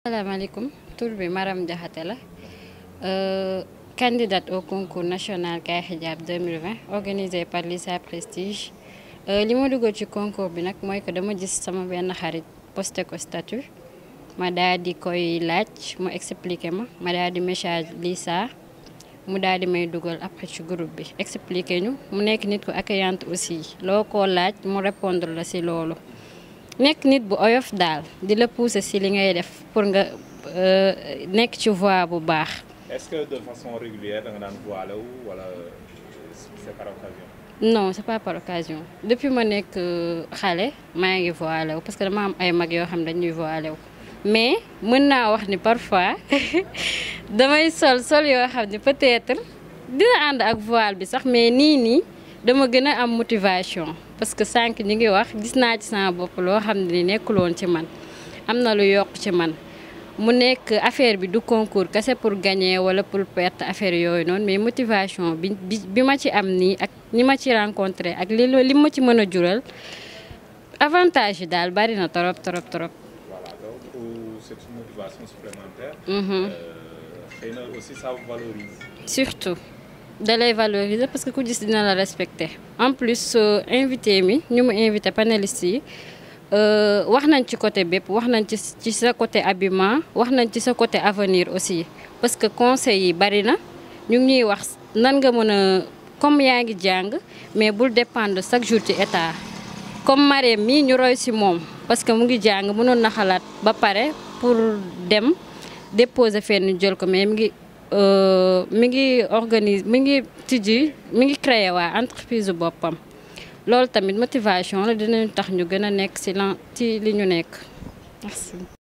salaamaaleykum tur bi Maram Diakhaté la candidate au concours national Kaay Hijab 2020 organisé par Lisa Prestige li ma duggoon ci concours bi nag mooy que dama gis sama benn xarit posté ko statut ma daal di koy laaj mu expliqué ma ma daal di message Lisa mu daal di may dugal après ci groupe bi expliqué ñu mu nekk nit ku accueillante aussi loo ko laaj mu répondre la ci loolu nekk nit bu oyof daal di la pousser ci li ngay def pour nga nekk ci voie bu baax. est-ce que de façon régulière da nga daan voilé wu wala c'est par occasion. non c'est pas par occasion depuis ma nekk xale maa ngi voilé wu parce que dama am ay mag yoo xam dañuy voilé wu mais mën naa wax ni parfois damay sol sol yoo xam ne peut-être dina ànd ak voile bi sax mais nii nii dama gën a am motivation parce que sànq ñi ngi wax gis naa ci sama bopp loo xam ne nekkuloon ci man am na lu yokk ci man mu nekk affaire bi du concours kese pour gagner wala pour perte affaire yooyu noonu mais motivation bi bi bi ma ci am nii ak ñi ma ci rencontré ak li li ma ci mën a jural avantage yi daal bari na trop trop trop. voilà donc c'est une motivation supplémentaire. Mhm. xëy na aussi ça vous valorise. surtout da lay valoriser parce que ku gis dina la respecter en plus invité mi ñu mu invité panélistes yi wax nañ ci côté bépp wax nañ ci ci sa côté habillement wax nañ ci sa côté avenir aussi parce que conseil yi bari na ñu ngi ñuy wax nan nga mën a comme yaa ngi jàng mais bul dépendre chaque jour ci état comme Marème mii ñu roy ci moom parce que mu ngi jàng mënoon na xalaat ba pare pour dem déposer fenn jël ko mais mi ngi mi ngi organise mi ngi tijji mi ngi créer waa entreprise boppam loolu tamit motivation la dinañu tax ñu gën a nekk ci lan ci li ñu nekk merci